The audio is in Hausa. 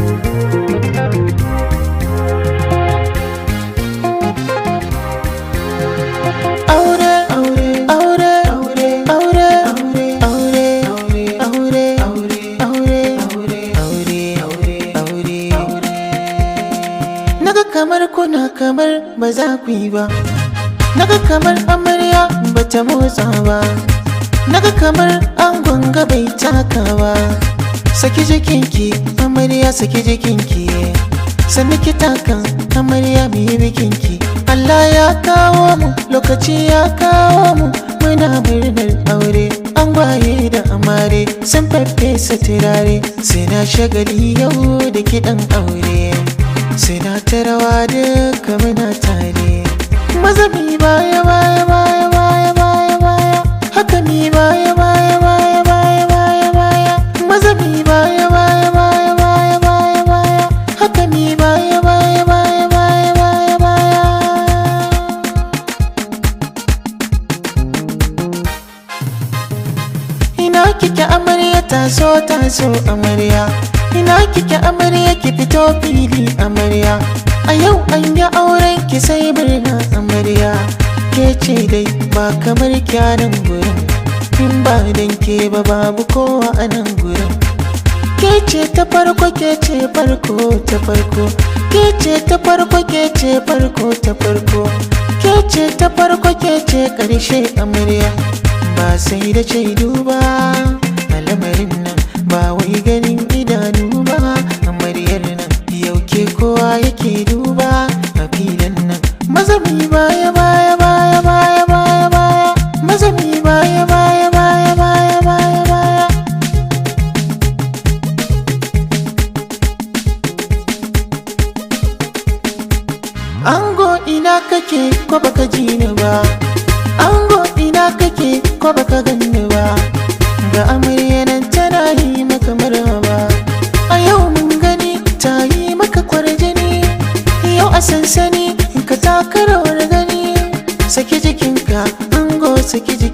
aure aure aure aure aure aure aure aure aure aure aure aure aure naga kamar kuna kamar ba za ku yi ba naga kamar amarya ba ta motsa ba naga kamar angon ga bai taka ba saki jikinki amarya saki jikinki sannu ki takan amarya mu yi bikinki Allah ya kawo mu lokaci ya kawo mu muna murnar aure an gwaye da amare sun faffesa turare suna shagali yau da kiɗan aure suna ta rawa duka muna tare maza mi baya baya baya baya baya baya haka mi baya baya baya baya baya baya maza mi baya baya baya baya baya baya haka mi baya baya baya baya baya baya Ina kike amarya taso taso amarya Ina kike amarya ki fito fili amarya A yau an yi auren ki sai murna amarya Ke ce dai ba kamar kyanan gurin In ba dan ke ba babu kowa a nan gurin Ke ce ta farko ke ce farko ta farko Ke ce ta farko ke ce farko ta farko Ke ce ta farko ke ce ƙarshe amarya ba sai da shaidu ba a lamarin nan ba wai ganin idanu ba amaryar nan yau ke kowa yake duba a filin nan mazami baya baya baya baya baya baya mazami baya baya baya baya baya baya Ango ina kake ko baka ji ni ba Ango ina kake ko baka ganni ba Ga amarya nan tana yi maka marhaba A yau mun gani ta yi maka kwarjini Yau a sansani ka taka rawar gani Saki jikinka ango saki jikinka